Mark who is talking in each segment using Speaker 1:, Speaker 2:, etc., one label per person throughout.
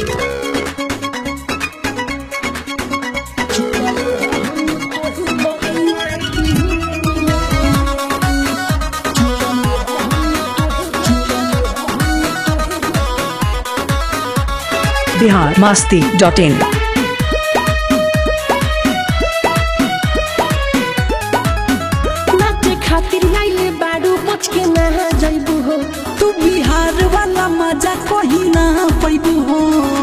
Speaker 1: Bihar Masti dot इन
Speaker 2: नाचे खातिर आइले बारू बच के ना जइबू हो
Speaker 3: तू बिहार वाला मजा कहीं ना पैबू हो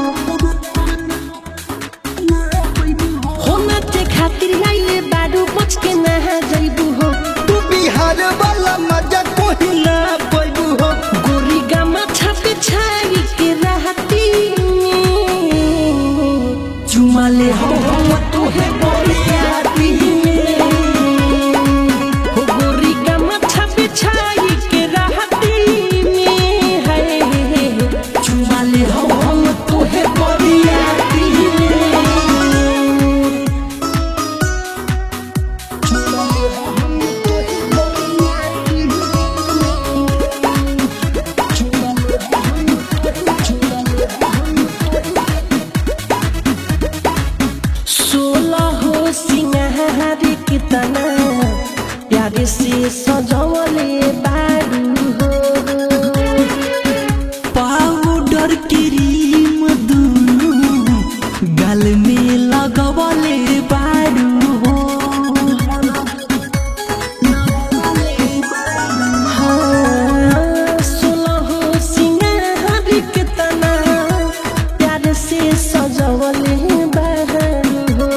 Speaker 2: हो नाचे खातिर आइले बारू बच के ना जइबू हो
Speaker 3: तू बिहार वाला मजा कहीं ना पैबू हो
Speaker 2: गोरी गामा छापे छाई के रहती
Speaker 3: चुमा ले हो हम तू है बोलियाती
Speaker 2: हो गोरी गामा छापे छाई के रहती में है
Speaker 3: चुमा ले हो हम तू है बोलियाती
Speaker 2: सोलह हो सिंगार कितना प्यारे से सजवले बारू हो
Speaker 3: पाउडर क्रीम दुनु गाल में लगवले बारू हो
Speaker 2: हाँ, सोलह हो सिंगार कितना प्यारे से सजवले बारू हो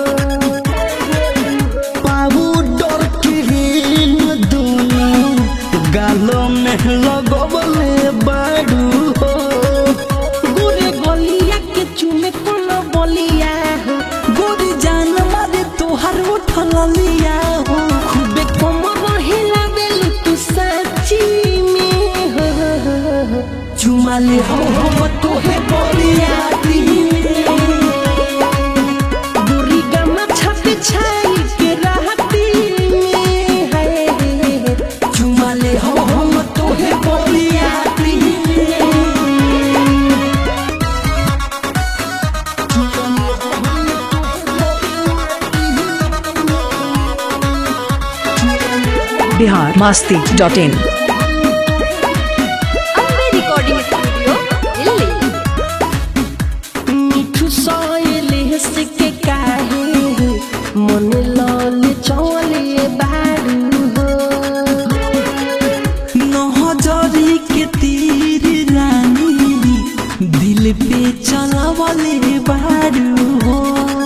Speaker 3: पाउडर क्रीम दुनु गालों में लगवले बारू हो
Speaker 2: गोरे गलिया के चुमे कोनो बलिया हो
Speaker 3: गोरी जान मारे तोहर उठल लिया हो
Speaker 2: खूबे कमर हिला देलु तू सच्ची में हो
Speaker 3: चुमा ले हो हम तोहे बोलियाती
Speaker 2: गोरी गमा छापे छाई के रहती में है
Speaker 3: चुमा ले हो हम तोहे बोलियाती
Speaker 1: Bihar Masti dot in
Speaker 4: Ambe recording studio Delhi
Speaker 2: मिठू सोयले से के काहे मन लाल चौले बारू हो
Speaker 3: नहजरी के तीर रानी दिल पे चलावले बारू हो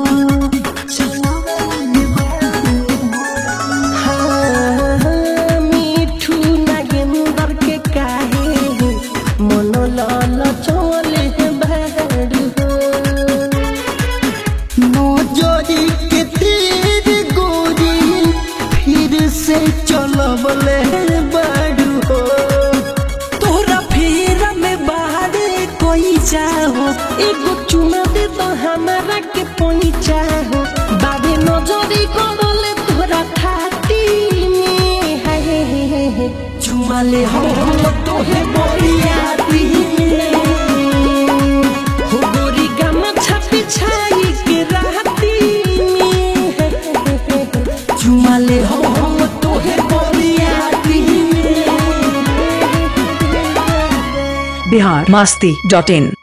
Speaker 2: हाँ, मिठू नागेंदर के काहे मन लाल चौले बारू हो
Speaker 3: नजरी के तीर गोरी फिर से चलवले बारू हो तोरा फेरा में बाहर कोई चाहो
Speaker 2: एगो चुना दे तो हमारा के पैसा हो बाबे नजरी करले तोरा खाती में हाय हे हे हे हे
Speaker 3: चुमा ले हो हम तोहे बोलियाती
Speaker 2: हो गोरी गमा छापी छाई के रहती में हाय हे हे हे
Speaker 3: चुमा ले हो हम तोहे बोलियाती
Speaker 1: बिहार मास्ती डॉट इन